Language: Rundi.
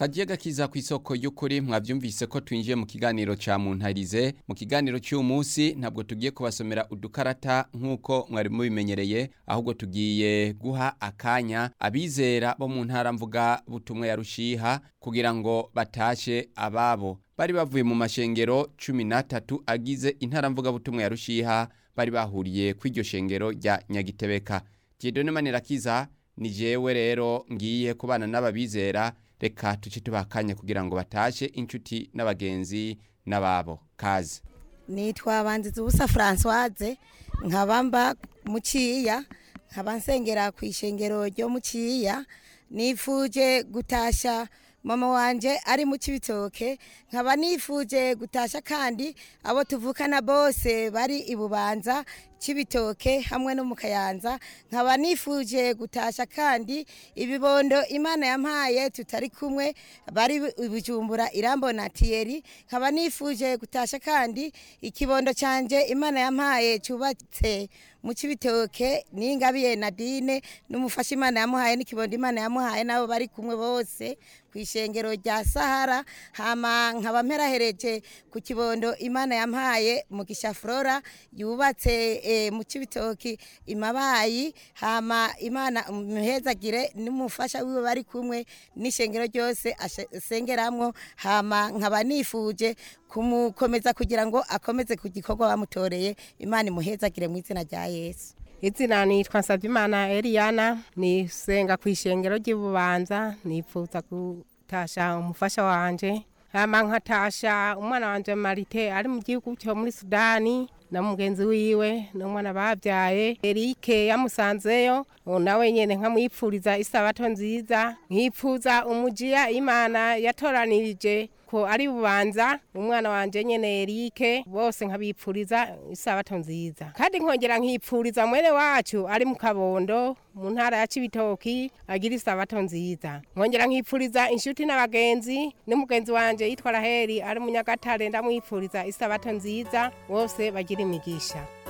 kagiye gakiza ku isoko y'ukuri mwabyumvise ko twinjiye mu kiganiro ca muntarize mu kiganiro cy'uyu munsi ntabwo tugiye kubasomera udukarata nk'uko mwari mubimenyereye ahubwo tugiye guha akanya abizera bo mu ntara mvuga butumwa ya rushiha kugira ngo batashe ababo bari bavuye mu mashengero cumi n'atatu agize intara mvuga butumwa ya rushiha bari bahuriye kw'iryo shengero rya nyagitebeka Dieudonne Manirakiza ni jewe rero ngiye kubana n'ababizera reka tuce tubakanya kugira ngo batashe inshuti n'abagenzi n'ababo kaze nitwa banziza ubusa Françoise nkaba mba muciya nkaba nsengera ku ishengero ryo muciya nifuje gutasha mama wanje ari mu kibitoke nkaba nifuje gutasha kandi abo tuvukana bose bari ibubanza kibitoke hamwe no mu kayanza nkaba nifuje gutasha kandi ibibondo imana yampaye tutari kumwe bari bujumbura irambona tiyeri nkaba nifuje gutasha kandi ikibondo canje imana yampaye cyubatse mu kibitoke n'ingabiye Nadine n'umufasha imana yamuhaye n'ikibondo imana yamuhaye nabo bari kumwe bose ku ishengero rya Sahara hama nkaba mperahereje ku kibondo imana yampaye mu Flora yubatse e, mu kibitoki imabayi hama imana muhezagire n'umufasha wiwe bari kumwe n'ishengero ryose asengeramwo hama nkaba nifuje kumukomeza kugira ngo akomeze ku gikorwa bamutoreye imana imuhezagire mu izina rya Yesu izina nitwa Nsabimana Eliana nisenga ku ishengero ry'Ibubanza nipfuza gutasha umufasha wanje hama nkatasha umwana wanje Marite ari mu gihugu cyo muri Sudani na mugenzi wiwe n'umwana babyaye Erike yamusanzeyo nawe nyene nkamwipfuriza isabato nziza nkipfuza umujiya imana yatoranirije ko ari bubanza umwana wanje nyene Erike bose nkabipfuriza isabato nziza kandi nkongera nkipfuriza mwene wacu ari mu kabondo mu ntara ya Cibitoki agira isabato nziza nkongera nkipfuriza inshuti n'abagenzi n'umugenzi wanje yitwa Raheli ari mu Nyagatare ndamwipfuriza isabato nziza bose bagira imigisha